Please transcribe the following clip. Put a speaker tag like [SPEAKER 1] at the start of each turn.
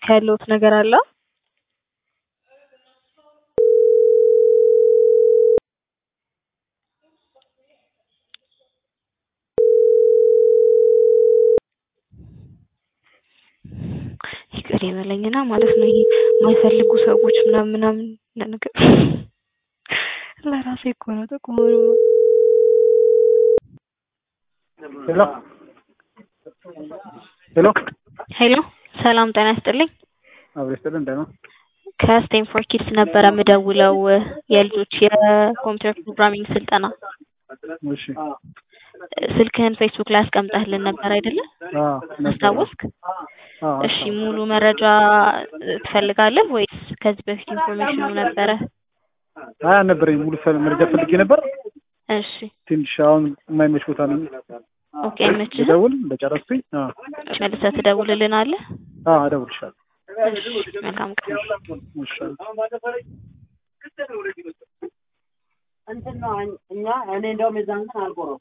[SPEAKER 1] ያለውት ነገር አለ? ይቅር ይበለኝና ማለት ነው ይሄ የማይፈልጉ ሰዎች ምናምን ምናምን ነገር ለራሴ እኮ ነው ጥቅሙ
[SPEAKER 2] ሄሎ ሄሎ
[SPEAKER 1] ሄሎ ሰላም ጤና ይስጥልኝ
[SPEAKER 2] አብሬ ስጥልን እንደምን
[SPEAKER 1] ከስቴንፎርድ ኪድስ ነበረ ምደውለው የልጆች የኮምፒውተር ፕሮግራሚንግ ስልጠና
[SPEAKER 2] እሺ
[SPEAKER 1] ስልክህን ፌስቡክ ላይ አስቀምጠህልን ነበር አይደለ
[SPEAKER 2] አዎ ነበር
[SPEAKER 1] አስታወስክ
[SPEAKER 2] አዎ
[SPEAKER 1] እሺ ሙሉ መረጃ ትፈልጋለህ ወይስ ከዚህ በፊት ኢንፎርሜሽኑ ነበረ
[SPEAKER 2] አይ አልነበረኝም ሙሉ ፈ- መረጃ ፈልጌ ነበር
[SPEAKER 1] እሺ
[SPEAKER 2] ትንሽ አሁን የማይመች ቦታ ነኝ
[SPEAKER 1] ኦኬ አይመችህም
[SPEAKER 2] ልደውል እንደጨረስኩኝ አዎ
[SPEAKER 1] መልሰህ ትደውልልናለህ
[SPEAKER 2] አዎ እደውልልሻለሁ
[SPEAKER 1] እሺ መልካም ቀን
[SPEAKER 2] እሺ
[SPEAKER 3] እንትን ነው እኛ እኔ እንደውም የዛን ቀን አልቆረም